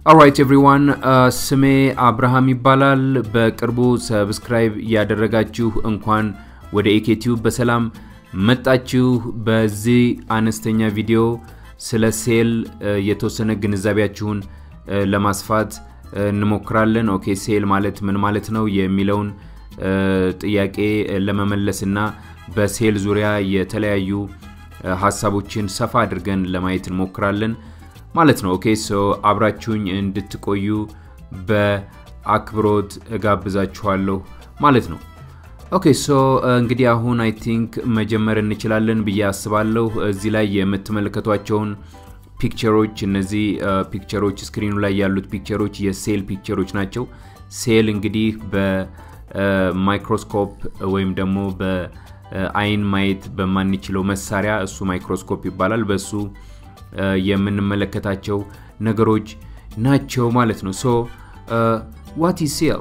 ኦራይት ኤቭሪዋን ስሜ አብርሃም ይባላል። በቅርቡ ሰብስክራይብ ያደረጋችሁ እንኳን ወደ ኤኬቲዩብ በሰላም መጣችሁ። በዚህ አነስተኛ ቪዲዮ ስለ ሴል የተወሰነ ግንዛቤያችሁን ለማስፋት እንሞክራለን። ኦኬ ሴል ማለት ምን ማለት ነው የሚለውን ጥያቄ ለመመለስና በሴል ዙሪያ የተለያዩ ሀሳቦችን ሰፋ አድርገን ለማየት እንሞክራለን ማለት ነው። ኦኬ ሶ አብራችሁኝ እንድትቆዩ በአክብሮት እጋብዛችኋለሁ ማለት ነው። ኦኬ ሶ እንግዲህ አሁን አይ ቲንክ መጀመር እንችላለን ብዬ አስባለሁ። እዚህ ላይ የምትመለከቷቸውን ፒክቸሮች እነዚህ ፒክቸሮች ስክሪኑ ላይ ያሉት ፒክቸሮች የሴል ፒክቸሮች ናቸው። ሴል እንግዲህ በማይክሮስኮፕ ወይም ደግሞ በአይን ማየት በማንችለው መሳሪያ እሱ ማይክሮስኮፕ ይባላል። በሱ የምንመለከታቸው ነገሮች ናቸው ማለት ነው። ሶ ዋት ኢዝ ሴል?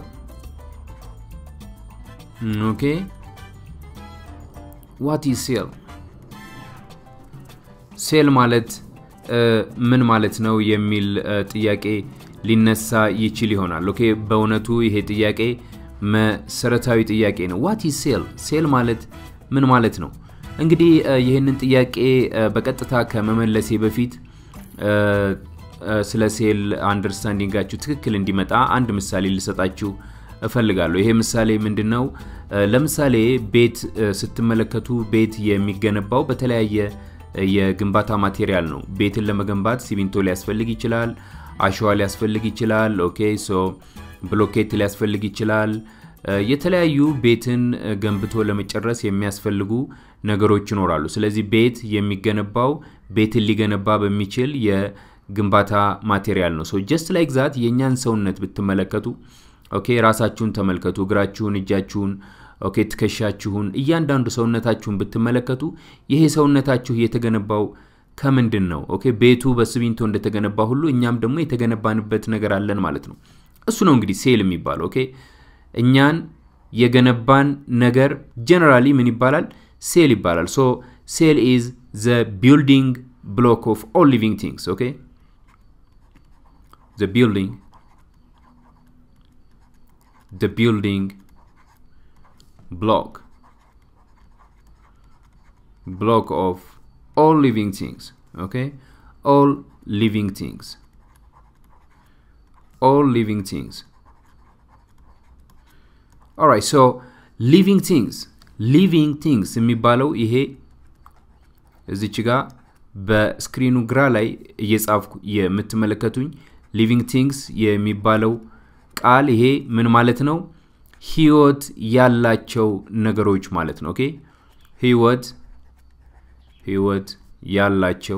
ኦኬ ዋት ኢዝ ሴል? ሴል ማለት ምን ማለት ነው የሚል ጥያቄ ሊነሳ ይችል ይሆናል። ኦኬ በእውነቱ ይሄ ጥያቄ መሰረታዊ ጥያቄ ነው። ዋት ኢዝ ሴል? ሴል ማለት ምን ማለት ነው? እንግዲህ ይህንን ጥያቄ በቀጥታ ከመመለሴ በፊት ስለ ሴል አንደርስታንዲንጋችሁ ትክክል እንዲመጣ አንድ ምሳሌ ልሰጣችሁ እፈልጋለሁ። ይሄ ምሳሌ ምንድን ነው? ለምሳሌ ቤት ስትመለከቱ ቤት የሚገነባው በተለያየ የግንባታ ማቴሪያል ነው። ቤትን ለመገንባት ሲሚንቶ ሊያስፈልግ ይችላል፣ አሸዋ ሊያስፈልግ ይችላል። ኦኬ ሶ ብሎኬት ሊያስፈልግ ይችላል። የተለያዩ ቤትን ገንብቶ ለመጨረስ የሚያስፈልጉ ነገሮች ይኖራሉ። ስለዚህ ቤት የሚገነባው ቤትን ሊገነባ በሚችል የግንባታ ማቴሪያል ነው። ሶ ጀስት ላይክ ዛት የእኛን ሰውነት ብትመለከቱ ኦኬ ራሳችሁን ተመልከቱ። እግራችሁን፣ እጃችሁን፣ ኦኬ ትከሻችሁን፣ እያንዳንዱ ሰውነታችሁን ብትመለከቱ ይሄ ሰውነታችሁ የተገነባው ከምንድን ነው? ኦኬ ቤቱ በሲሚንቶ እንደተገነባ ሁሉ እኛም ደግሞ የተገነባንበት ነገር አለን ማለት ነው። እሱ ነው እንግዲህ ሴል የሚባለው። ኦኬ እኛን የገነባን ነገር ጀነራሊ ምን ይባላል? ሴል ይባላል። ሶ ሴል ኢዝ ዘ ቢልዲንግ ብሎክ ኦፍ ኦል ሊቪንግ ቲንግስ ኦኬ ዘ ቢልዲንግ the building block block of all living things okay all living things all living things alright so living things living things የሚባለው ይሄ እዚች ጋ በስክሪኑ ግራ ላይ እየጻፍኩ የምትመለከቱኝ ሊቪንግ ቲንግስ የሚባለው ቃል ይሄ ምን ማለት ነው? ህይወት ያላቸው ነገሮች ማለት ነው። ኦኬ ህይወት ህይወት ያላቸው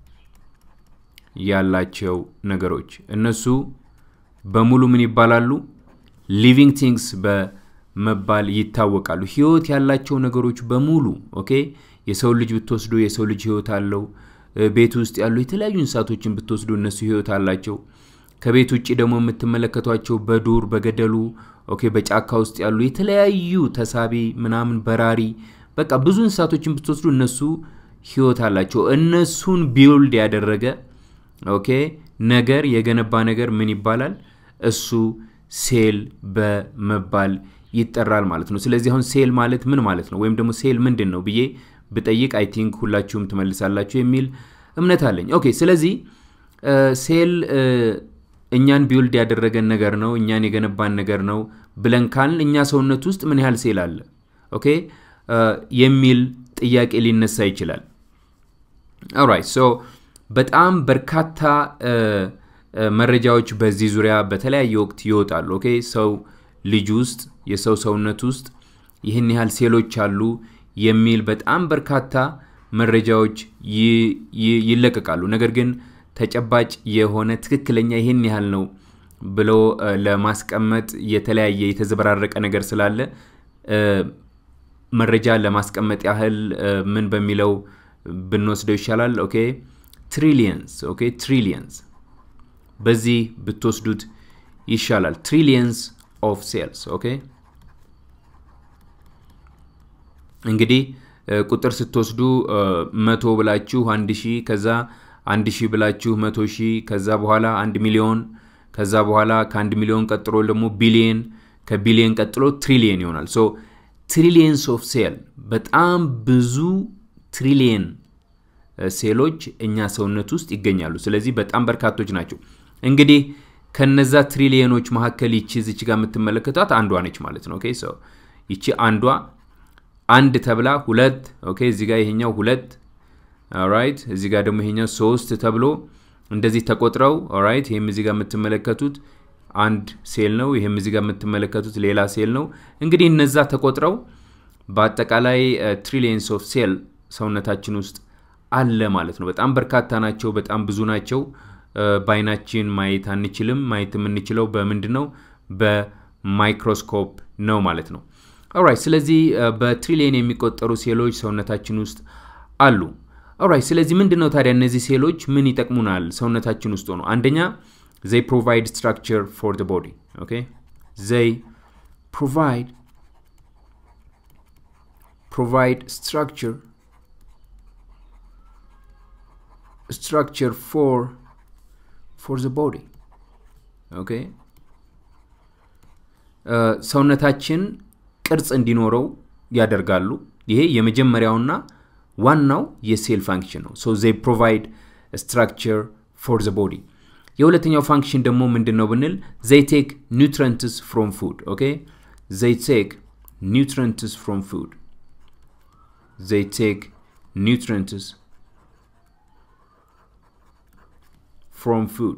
ያላቸው ነገሮች እነሱ በሙሉ ምን ይባላሉ? ሊቪንግ ቲንግስ በመባል ይታወቃሉ። ህይወት ያላቸው ነገሮች በሙሉ ኦኬ የሰው ልጅ ብትወስዱ የሰው ልጅ ህይወት አለው። ቤት ውስጥ ያሉ የተለያዩ እንስሳቶችን ብትወስዱ እነሱ ህይወት አላቸው። ከቤት ውጭ ደግሞ የምትመለከቷቸው በዱር በገደሉ ኦኬ በጫካ ውስጥ ያሉ የተለያዩ ተሳቢ ምናምን በራሪ በቃ ብዙ እንስሳቶችን ብትወስዱ እነሱ ህይወት አላቸው። እነሱን ቢውልድ ያደረገ ኦኬ ነገር የገነባ ነገር ምን ይባላል? እሱ ሴል በመባል ይጠራል ማለት ነው። ስለዚህ አሁን ሴል ማለት ምን ማለት ነው? ወይም ደግሞ ሴል ምንድን ነው ብዬ ብጠይቅ አይ ቲንክ ሁላችሁም ትመልሳላችሁ የሚል እምነት አለኝ። ኦኬ ስለዚህ ሴል እኛን ቢውልድ ያደረገን ነገር ነው፣ እኛን የገነባን ነገር ነው ብለን ካልን እኛ ሰውነት ውስጥ ምን ያህል ሴል አለ ኦኬ የሚል ጥያቄ ሊነሳ ይችላል። ኦራይት ሶ በጣም በርካታ መረጃዎች በዚህ ዙሪያ በተለያየ ወቅት ይወጣሉ። ኦኬ ሰው ልጅ ውስጥ የሰው ሰውነት ውስጥ ይህን ያህል ሴሎች አሉ የሚል በጣም በርካታ መረጃዎች ይለቀቃሉ። ነገር ግን ተጨባጭ የሆነ ትክክለኛ ይህን ያህል ነው ብሎ ለማስቀመጥ የተለያየ የተዘበራረቀ ነገር ስላለ መረጃ ለማስቀመጥ ያህል ምን በሚለው ብንወስደው ይሻላል። ኦኬ ትሪሊየንስ ኦኬ ትሪሊየንስ በዚህ ብትወስዱት ይሻላል። ትሪሊየንስ ኦፍ ሴልስ ኦኬ እንግዲህ ቁጥር ስትወስዱ መቶ ብላችሁ አንድ ሺህ ከዛ አንድ ሺህ ብላችሁ መቶ ሺህ ከዛ በኋላ አንድ ሚሊዮን ከዛ በኋላ ከአንድ ሚሊዮን ቀጥሎ ደግሞ ቢሊየን ከቢሊየን ቀጥሎ ትሪሊየን ይሆናል ሶ ትሪሊየንስ ኦፍ ሴል በጣም ብዙ ትሪሊየን ሴሎች እኛ ሰውነት ውስጥ ይገኛሉ ስለዚህ በጣም በርካቶች ናቸው እንግዲህ ከነዛ ትሪሊየኖች መካከል ይቺ ዝች ጋር የምትመለከቷት አንዷ ነች ማለት ነው ኦኬ ይቺ አንዷ አንድ ተብላ ሁለት ኦኬ እዚህ ጋር ይሄኛው ሁለት ራይት እዚህ ጋር ደግሞ ይሄኛው ሶስት ተብሎ እንደዚህ ተቆጥረው ራይት ይህም እዚህ ጋር የምትመለከቱት አንድ ሴል ነው ይህም እዚህ ጋር የምትመለከቱት ሌላ ሴል ነው እንግዲህ እነዛ ተቆጥረው በአጠቃላይ ትሪሊየንስ ኦፍ ሴል ሰውነታችን ውስጥ አለ ማለት ነው በጣም በርካታ ናቸው በጣም ብዙ ናቸው በአይናችን ማየት አንችልም ማየት የምንችለው በምንድን ነው በማይክሮስኮፕ ነው ማለት ነው ኦራይት ስለዚህ በትሪሊየን የሚቆጠሩ ሴሎች ሰውነታችን ውስጥ አሉ ኦራይት ስለዚህ ምንድን ነው ታዲያ እነዚህ ሴሎች ምን ይጠቅሙናል ሰውነታችን ውስጥ ሆኖ አንደኛ ዘይ ፕሮቫይድ ስትራክቸር ፎር ደ ቦዲ ኦኬ ዘይ ፕሮቫይድ ፕሮቫይድ ስትራክቸር structure for for the body ኦኬ ሰውነታችን ቅርጽ እንዲኖረው ያደርጋሉ ይሄ የመጀመሪያውና ዋናው የሴል ፋንክሽን ነው ሶ ዘይ ፕሮቫይድ ስትራክቸር ፎር ዘ ቦዲ የሁለተኛው ፋንክሽን ደግሞ ምንድን ነው ብንል ዘይ ቴክ ኒውትረንትስ ፍሮም ፉድ ኦኬ ዘይ ቴክ ኒውትረንትስ ፍሮም ፉድ ዘይ ቴክ ኒውትረንትስ from food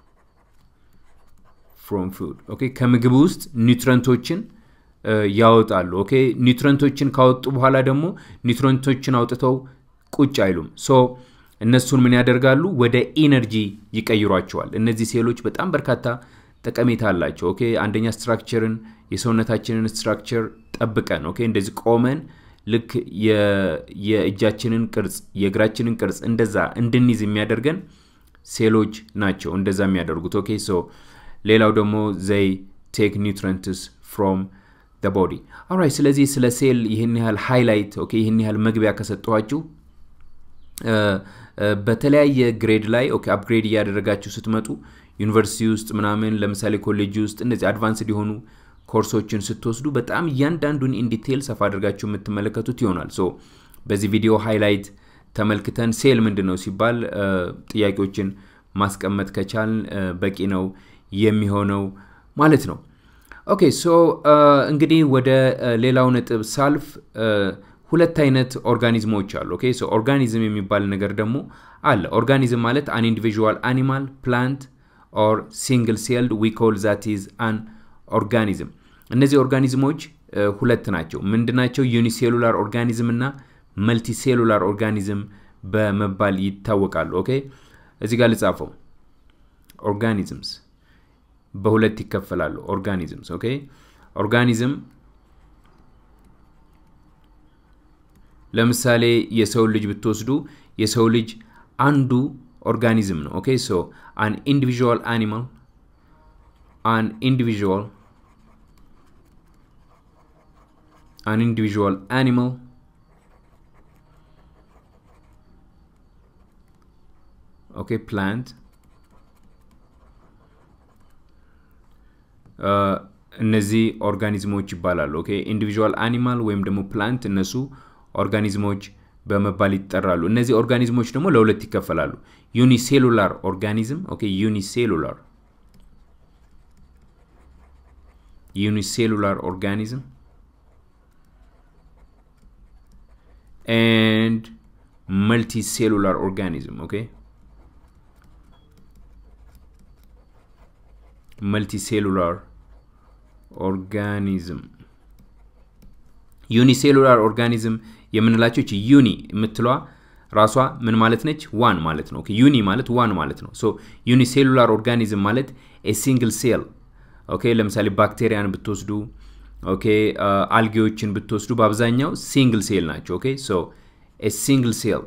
from food ኦኬ ከምግብ ውስጥ ኒውትረንቶችን ያወጣሉ ኦኬ ኒውትረንቶችን ካወጡ በኋላ ደግሞ ኒውትረንቶችን አውጥተው ቁጭ አይሉም ሶ እነሱን ምን ያደርጋሉ ወደ ኢነርጂ ይቀይሯቸዋል እነዚህ ሴሎች በጣም በርካታ ጠቀሜታ አላቸው ኦኬ አንደኛ ስትራክቸርን የሰውነታችንን ስትራክቸር ጠብቀን ኦኬ እንደዚህ ቆመን ልክ የእጃችንን ቅርጽ የእግራችንን ቅርጽ እንደዛ እንድንይዝ የሚያደርገን ሴሎች ናቸው እንደዛ የሚያደርጉት ኦኬ ሶ ሌላው ደግሞ ዘይ ቴክ ኒውትረንትስ ፍሮም ደ ቦዲ አራይ ስለዚህ ስለ ሴል ይህን ያህል ሃይላይት ኦኬ ይህን ያህል መግቢያ ከሰጠኋችሁ በተለያየ ግሬድ ላይ ኦኬ አፕግሬድ እያደረጋችሁ ስትመጡ ዩኒቨርሲቲ ውስጥ ምናምን ለምሳሌ ኮሌጅ ውስጥ እነዚህ አድቫንስድ የሆኑ ኮርሶችን ስትወስዱ በጣም እያንዳንዱን ኢንዲቴል ሰፋ አድርጋችሁ የምትመለከቱት ይሆናል ሶ በዚህ ቪዲዮ ሃይላይት ተመልክተን ሴል ምንድን ነው ሲባል ጥያቄዎችን ማስቀመጥ ከቻል በቂ ነው የሚሆነው ማለት ነው ኦኬ ሶ እንግዲህ ወደ ሌላው ነጥብ ሳልፍ ሁለት አይነት ኦርጋኒዝሞች አሉ ኦኬ ሶ ኦርጋኒዝም የሚባል ነገር ደግሞ አለ ኦርጋኒዝም ማለት አን ኢንዲቪዥዋል አኒማል ፕላንት ኦር ሲንግል ሴልድ ዊ ኮል ዛት ኢዝ አን ኦርጋኒዝም እነዚህ ኦርጋኒዝሞች ሁለት ናቸው ምንድናቸው ዩኒሴሉላር ኦርጋኒዝም እና መልቲሴሉላር ኦርጋኒዝም በመባል ይታወቃሉ ኦኬ እዚህ ጋር ልጻፈው ኦርጋኒዝምስ በሁለት ይከፈላሉ ኦርጋኒዝምስ ኦኬ ኦርጋኒዝም ለምሳሌ የሰው ልጅ ብትወስዱ የሰው ልጅ አንዱ ኦርጋኒዝም ነው ኦኬ ሶ አን ኢንዲቪዥዋል አኒማል አን ኢንዲቪዥዋል አን ኢንዲቪዥዋል አኒማል ኦኬ ፕላንት እነዚህ ኦርጋኒዝሞች ይባላሉ ኦኬ ኢንዲቪዥዋል አኒማል ወይም ደግሞ ፕላንት እነሱ ኦርጋኒዝሞች በመባል ይጠራሉ እነዚህ ኦርጋኒዝሞች ደግሞ ለሁለት ይከፈላሉ ዩኒሴሉላር ኦርጋኒዝም ኦኬ ዩኒሴሉላር ዩኒሴሉላር ኦርጋኒዝም and multicellular organism okay multicellular ኦርጋኒዝም ዩኒሴሉላር ኦርጋኒዝም የምንላቸው ቺ ዩኒ የምትለዋ ራሷ ምን ማለት ነች ዋን ማለት ነው ዩኒ ማለት ዋን ማለት ነው ሶ ዩኒሴሉላር ኦርጋኒዝም ማለት ሲንግል ሴል ኦኬ ለምሳሌ ባክቴሪያን ብትወስዱ ኦኬ አልጌዎችን ብትወስዱ በአብዛኛው ሲንግል ሴል ናቸው ኦኬ ሶ ሲንግል ሴል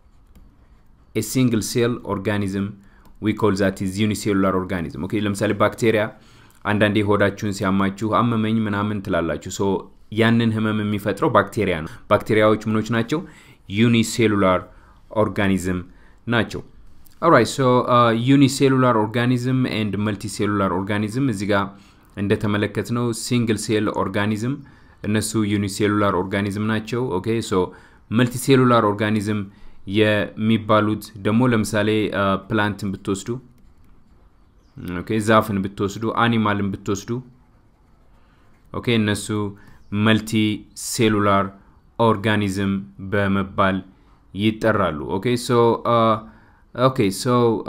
ሲንግል ሴል ኦርጋኒዝም ዊ ኮል ዛት ኢዝ ዩኒሴሉላር ኦርጋኒዝም ኦኬ ለምሳሌ ባክቴሪያ አንዳንዴ ሆዳችሁን ሲያማችሁ አመመኝ ምናምን ትላላችሁ ሶ ያንን ህመም የሚፈጥረው ባክቴሪያ ነው ባክቴሪያዎች ምኖች ናቸው ዩኒሴሉላር ኦርጋኒዝም ናቸው ኦራይት ሶ ዩኒሴሉላር ኦርጋኒዝም ኤንድ መልቲሴሉላር ኦርጋኒዝም እዚህ ጋር እንደተመለከት ነው ሲንግል ሴል ኦርጋኒዝም እነሱ ዩኒሴሉላር ኦርጋኒዝም ናቸው ኦኬ ሶ መልቲሴሉላር ኦርጋኒዝም የሚባሉት ደግሞ ለምሳሌ ፕላንትን ብትወስዱ ኦኬ ዛፍን ብትወስዱ አኒማልን ብትወስዱ ኦኬ እነሱ መልቲ ሴሉላር ኦርጋኒዝም በመባል ይጠራሉ ኦኬ ሶ ኦኬ ሶ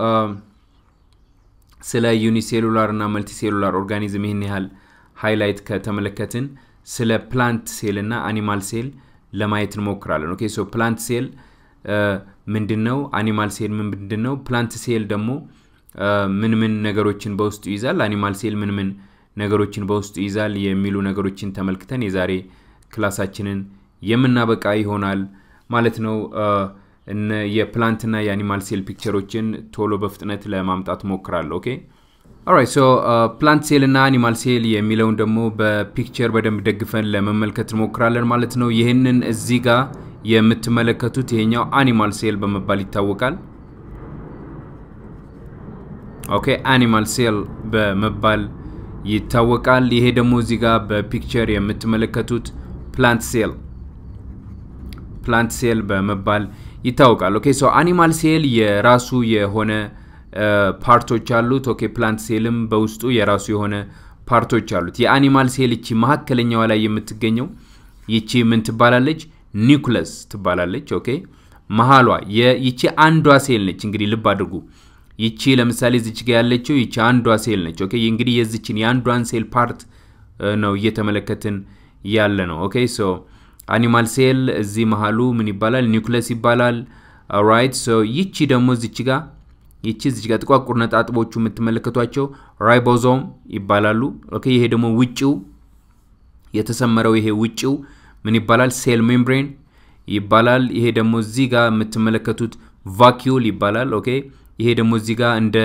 ስለ ዩኒሴሉላር እና መልቲሴሉላር ኦርጋኒዝም ይህን ያህል ሃይላይት ከተመለከትን ስለ ፕላንት ሴል እና አኒማል ሴል ለማየት እንሞክራለን ኦኬ ሶ ፕላንት ሴል ምንድን ነው አኒማል ሴል ምንድን ነው ፕላንት ሴል ደግሞ ምን ምን ነገሮችን በውስጡ ይዛል አኒማል ሴል ምን ምን ነገሮችን በውስጡ ይዛል የሚሉ ነገሮችን ተመልክተን የዛሬ ክላሳችንን የምናበቃ ይሆናል ማለት ነው የፕላንትና የአኒማል ሴል ፒክቸሮችን ቶሎ በፍጥነት ለማምጣት ሞክራለሁ ኦኬ ኦራይት ሶ ፕላንት ሴል እና አኒማል ሴል የሚለውን ደግሞ በፒክቸር በደንብ ደግፈን ለመመልከት እንሞክራለን ማለት ነው ይህንን እዚህ ጋር የምትመለከቱት ይሄኛው አኒማል ሴል በመባል ይታወቃል ኦኬ አኒማል ሴል በመባል ይታወቃል ይሄ ደግሞ እዚህ ጋር በፒክቸር የምትመለከቱት ፕላንት ሴል ፕላንት ሴል በመባል ይታወቃል ኦኬ ሶ አኒማል ሴል የራሱ የሆነ ፓርቶች አሉት ኦኬ ፕላንት ሴልም በውስጡ የራሱ የሆነ ፓርቶች አሉት የአኒማል ሴል ይቺ መካከለኛዋ ላይ የምትገኘው ይቺ ምን ትባላለች ኒኩለስ ትባላለች ኦኬ መሀሏ ይቺ አንዷ ሴል ነች እንግዲህ ልብ አድርጉ ይቺ ለምሳሌ እዚች ጋ ያለችው ይቺ አንዷ ሴል ነች ኦኬ እንግዲህ የዚችን የአንዷን ሴል ፓርት ነው እየተመለከትን ያለ ነው ኦኬ ሶ አኒማል ሴል እዚህ መሀሉ ምን ይባላል ኒኩለስ ይባላል ራይት ሶ ይቺ ደግሞ እዚች ጋ ይቺ እዚች ጋ ጥቋቁር ነጣጥቦቹ የምትመለከቷቸው ራይቦዞም ይባላሉ ኦኬ ይሄ ደግሞ ውጭው የተሰመረው ይሄ ውጭው ምን ይባላል ሴል ሜምብሬን ይባላል ይሄ ደግሞ እዚህ ጋር የምትመለከቱት ቫኪዩል ይባላል ኦኬ ይሄ ደግሞ እዚህ ጋር እንደ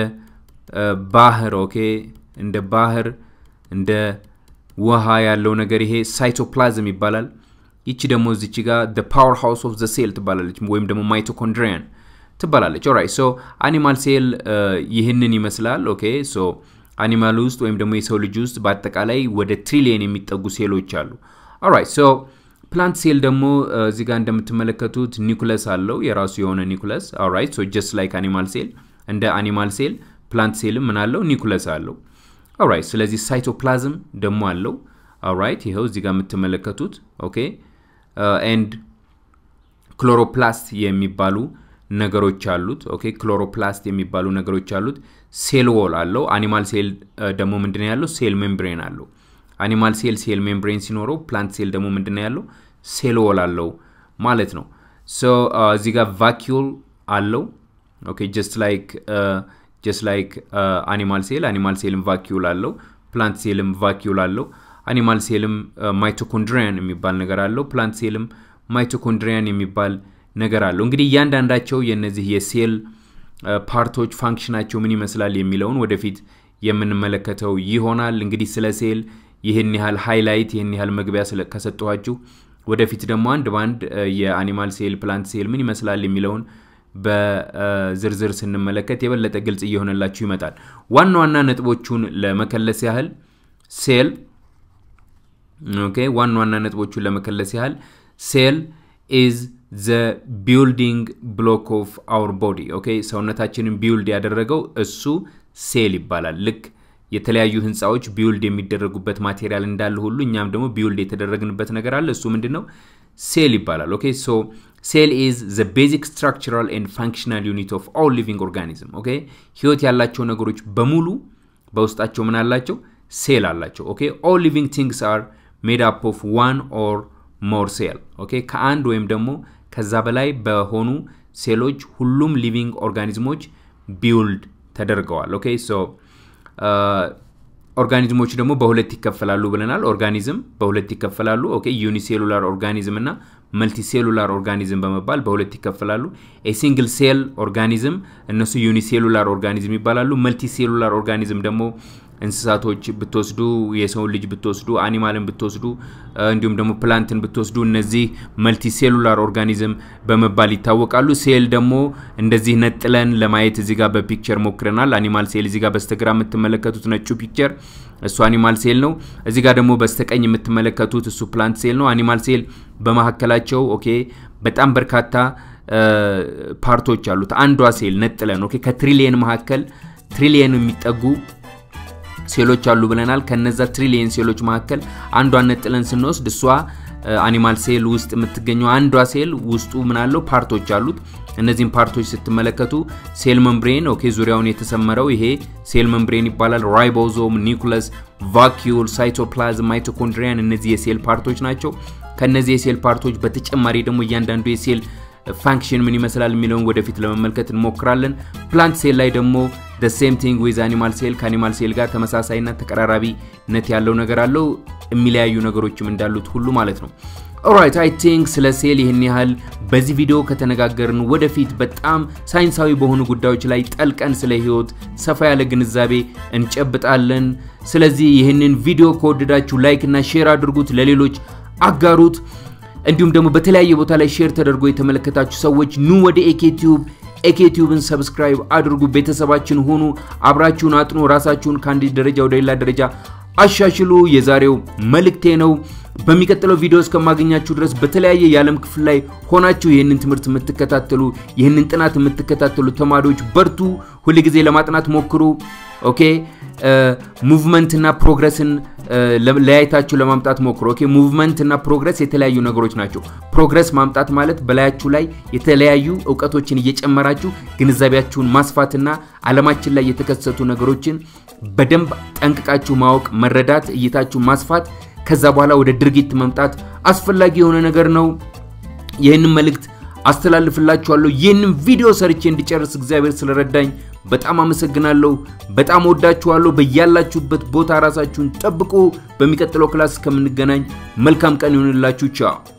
ባህር ኦኬ እንደ ባህር እንደ ውሃ ያለው ነገር ይሄ ሳይቶፕላዝም ይባላል ይቺ ደግሞ እዚች ጋር ፓወር ሃውስ ኦፍ ዘ ሴል ትባላለች ወይም ደግሞ ማይቶኮንድሪያን ትባላለች ኦራይት ሶ አኒማል ሴል ይህንን ይመስላል ኦኬ ሶ አኒማል ውስጥ ወይም ደግሞ የሰው ልጅ ውስጥ በአጠቃላይ ወደ ትሪሊየን የሚጠጉ ሴሎች አሉ ኦራይት ሶ ፕላንት ሴል ደግሞ እዚህ ጋር እንደምትመለከቱት ኒኩለስ አለው የራሱ የሆነ ኒኩለስ ኦራይት ሶ ጀስት ላይክ አኒማል ሴል እንደ አኒማል ሴል ፕላንት ሴልም ምን አለው ኒኩለስ አለው ኦራይት ስለዚህ ሳይቶፕላዝም ደግሞ አለው ኦራይት ይኸው እዚህ ጋር የምትመለከቱት ኦኬ ኤንድ ክሎሮፕላስት የሚባሉ ነገሮች አሉት ኦኬ ክሎሮፕላስት የሚባሉ ነገሮች አሉት ሴል ዎል አለው አኒማል ሴል ደግሞ ምንድን ያለው ሴል ሜምብሬን አለው አኒማል ሴል ሴል ሜምብሬን ሲኖረው ፕላንት ሴል ደግሞ ምንድን ያለው ሴል ዎል አለው ማለት ነው ሶ እዚህ ጋር ቫኪዩል አለው ኦኬ ጀስት ላይክ ጀስት ላይክ አኒማል ሴል አኒማል ሴልም ቫኪዩል አለው ፕላንት ሴልም ቫኪዩል አለው አኒማል ሴልም ማይቶኮንድሪያን የሚባል ነገር አለው ፕላንት ሴልም ማይቶኮንድሪያን የሚባል ነገር አለው እንግዲህ እያንዳንዳቸው የነዚህ የሴል ፓርቶች ፋንክሽናቸው ምን ይመስላል የሚለውን ወደፊት የምንመለከተው ይሆናል እንግዲህ ስለ ሴል ይህን ያህል ሃይላይት ይህን ያህል መግቢያ ከሰጠኋችሁ ወደፊት ደግሞ አንድ በአንድ የአኒማል ሴል ፕላንት ሴል ምን ይመስላል የሚለውን በዝርዝር ስንመለከት የበለጠ ግልጽ እየሆነላችሁ ይመጣል ዋና ዋና ነጥቦቹን ለመከለስ ያህል ሴል ኦኬ ዋና ዋና ነጥቦቹን ለመከለስ ያህል ሴል ኢዝ ዘ ቢልዲንግ ብሎክ ኦፍ አውር ቦዲ ኦኬ ሰውነታችንን ቢውልድ ያደረገው እሱ ሴል ይባላል ልክ የተለያዩ ህንፃዎች ቢውልድ የሚደረጉበት ማቴሪያል እንዳለ ሁሉ እኛም ደግሞ ቢውልድ የተደረግንበት ነገር አለ እሱ ምንድን ነው ሴል ይባላል ኦኬ ሶ ሴል ኢዝ ዘ ቤዚክ ስትራክቸራል ኤንድ ፋንክሽናል ዩኒት ኦፍ ኦል ሊቪንግ ኦርጋኒዝም ኦኬ ህይወት ያላቸው ነገሮች በሙሉ በውስጣቸው ምን አላቸው ሴል አላቸው ኦኬ ኦል ሊቪንግ ቲንግስ አር ሜድ አፕ ኦፍ ዋን ኦር ሞር ሴል ኦኬ ከአንድ ወይም ደግሞ ከዛ በላይ በሆኑ ሴሎች ሁሉም ሊቪንግ ኦርጋኒዝሞች ቢውልድ ተደርገዋል ኦኬ ሶ ኦርጋኒዝሞች ደግሞ በሁለት ይከፈላሉ ብለናል ኦርጋኒዝም በሁለት ይከፈላሉ ኦኬ ዩኒሴሉላር ኦርጋኒዝም እና መልቲሴሉላር ኦርጋኒዝም በመባል በሁለት ይከፈላሉ ሲንግል ሴል ኦርጋኒዝም እነሱ ዩኒሴሉላር ኦርጋኒዝም ይባላሉ መልቲሴሉላር ኦርጋኒዝም ደግሞ እንስሳቶች ብትወስዱ የሰውን ልጅ ብትወስዱ አኒማልን ብትወስዱ እንዲሁም ደግሞ ፕላንትን ብትወስዱ እነዚህ መልቲ ሴሉላር ኦርጋኒዝም በመባል ይታወቃሉ። ሴል ደግሞ እንደዚህ ነጥለን ለማየት እዚህ ጋር በፒክቸር ሞክረናል። አኒማል ሴል እዚህ ጋር በስተግራ የምትመለከቱት ነጩ ፒክቸር እሱ አኒማል ሴል ነው። እዚህ ጋር ደግሞ በስተቀኝ የምትመለከቱት እሱ ፕላንት ሴል ነው። አኒማል ሴል በመካከላቸው ኦኬ በጣም በርካታ ፓርቶች አሉት። አንዷ ሴል ነጥለን ኦኬ ከትሪሊየን መካከል ትሪሊየን የሚጠጉ ሴሎች አሉ ብለናል። ከነዛ ትሪሊየን ሴሎች መካከል አንዷን ነጥለን ስንወስድ እሷ አኒማል ሴል ውስጥ የምትገኘው አንዷ ሴል ውስጡ ምናለው ፓርቶች አሉት። እነዚህም ፓርቶች ስትመለከቱ ሴል መምብሬን ኦኬ፣ ዙሪያውን የተሰመረው ይሄ ሴል መምብሬን ይባላል። ራይቦዞም፣ ኒኩለስ፣ ቫኪዩል፣ ሳይቶፕላዝም፣ ማይቶኮንድሪያን እነዚህ የሴል ፓርቶች ናቸው። ከነዚህ የሴል ፓርቶች በተጨማሪ ደግሞ እያንዳንዱ የሴል ፋንክሽን ምን ይመስላል የሚለውን ወደፊት ለመመልከት እንሞክራለን። ፕላንት ሴል ላይ ደግሞ ደ ሴም ቲንግ ዊዝ አኒማል ሴል ከአኒማል ሴል ጋር ተመሳሳይና ተቀራራቢነት ያለው ነገር አለው የሚለያዩ ነገሮችም እንዳሉት ሁሉ ማለት ነው። ኦራይት አይ ቲንክ ስለ ሴል ይህን ያህል በዚህ ቪዲዮ ከተነጋገርን ወደፊት በጣም ሳይንሳዊ በሆኑ ጉዳዮች ላይ ጠልቀን ስለ ህይወት ሰፋ ያለ ግንዛቤ እንጨብጣለን። ስለዚህ ይህንን ቪዲዮ ከወደዳችሁ ላይክ እና ሼር አድርጉት፣ ለሌሎች አጋሩት። እንዲሁም ደግሞ በተለያየ ቦታ ላይ ሼር ተደርጎ የተመለከታችሁ ሰዎች ኑ ወደ ኤኬቲዩብ ኤኬቲዩብን ሰብስክራይብ አድርጉ፣ ቤተሰባችን ሁኑ፣ አብራችሁን አጥኑ፣ ራሳችሁን ከአንድ ደረጃ ወደ ሌላ ደረጃ አሻሽሉ የዛሬው መልእክቴ ነው። በሚቀጥለው ቪዲዮ እስከማገኛችሁ ድረስ በተለያየ የዓለም ክፍል ላይ ሆናችሁ ይህንን ትምህርት የምትከታተሉ ይህንን ጥናት የምትከታተሉ ተማሪዎች በርቱ፣ ሁልጊዜ ለማጥናት ሞክሩ። ኦኬ ሙቭመንት እና ፕሮግረስን ለያይታችሁ ለማምጣት ሞክሩ። ኦኬ ሙቭመንት እና ፕሮግረስ የተለያዩ ነገሮች ናቸው። ፕሮግረስ ማምጣት ማለት በላያችሁ ላይ የተለያዩ እውቀቶችን እየጨመራችሁ ግንዛቤያችሁን ማስፋትና ዓለማችን ላይ የተከሰቱ ነገሮችን በደንብ ጠንቅቃችሁ ማወቅ፣ መረዳት፣ እይታችሁ ማስፋት ከዛ በኋላ ወደ ድርጊት መምጣት አስፈላጊ የሆነ ነገር ነው። ይህንን መልእክት አስተላልፍላችኋለሁ። ይህንን ቪዲዮ ሰርቼ እንዲጨርስ እግዚአብሔር ስለረዳኝ በጣም አመሰግናለሁ። በጣም ወዳችኋለሁ። በያላችሁበት ቦታ ራሳችሁን ጠብቁ። በሚቀጥለው ክላስ እስከምንገናኝ መልካም ቀን ይሆንላችሁ። ቻው